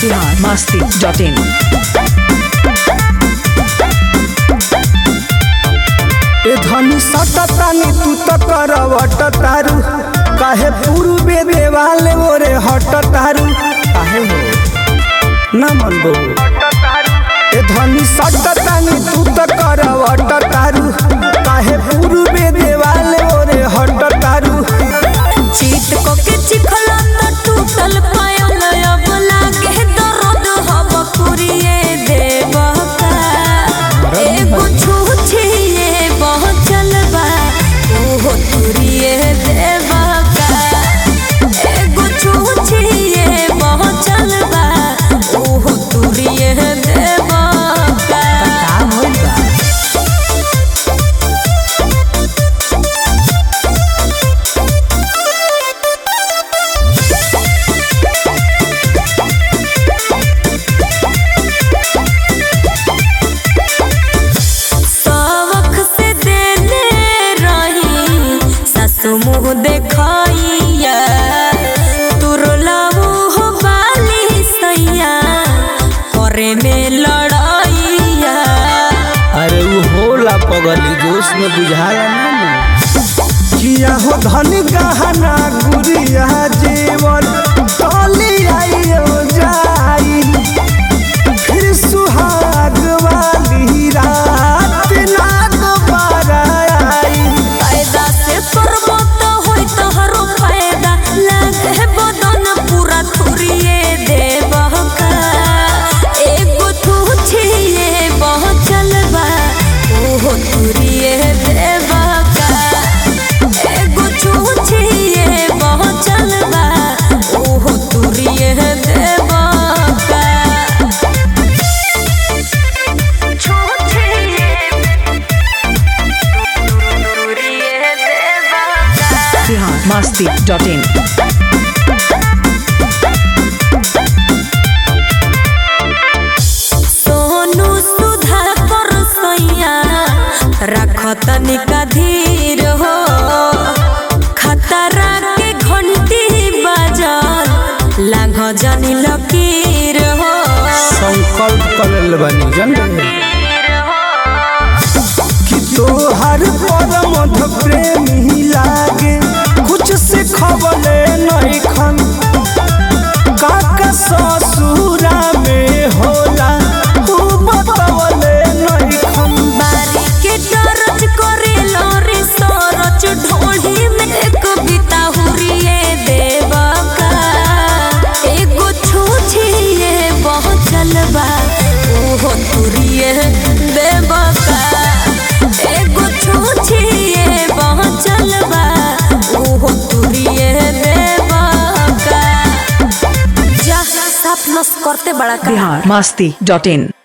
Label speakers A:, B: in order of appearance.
A: Bihar Masti dot इन
B: ए धनी सटतानी तू त करवट तारू काहे पूर्वे देवाले मोरे हट तारू काहे हो ना मन बो ए धनी सटतानी तू त करवट तारू काहे पूर्वे देवाले मोरे हट तारू
C: चीत को के चिखला त टूटल पायल अब लागे दर्द हब पुरिए देव का एगो छूछिए बहुत चलबा ओहो तुरिए देव का एगो छूछिए बहुत चलबा ओहो तुरिए देव का सवख से देले रही सासु मुँह देखैया तुरलाऊ हो बाली सैया करे में लड़ैया
B: अरे वो होला पगली जोश में बुझाया ना किया हो धनी गहना गुरिया जीवन टली आइयो जाई फिर सुहाग वाली रात ना दोबारा आई
C: फायदा से करबो तो होई तोहरो फायदा लागे बदन पूरा थुरिए देबह का एगो तू छिए बहुत चलबा ओहो थुरिए देबह का एगो तू छिए बहुत चलबा ओहो थुरिए देबह का
A: बिहार मस्ती डॉट इन
C: सोनू सुधा कर सैया रख तनिका धीर हो खतरा के घंटी बजल लांघ जनी लकीर हो
B: संकल्प करल बनी जन कि तोहर पर मध प्रेमी लागे कुछ से खबले नहीं खन काका ससुरा में होला तू बतवले नहीं खन
C: बारी के दरज करे लोरी सरच ढोढ़ी में एक बिता हुरिए देव का एगो छूछिए बहुत चलबा ओहो तुरिए देव का एगो छूछिए बहुत चलबा ओहो तुरिए देव का जा साफ नस करते बड़ा का
A: बिहार मस्ती डॉट इन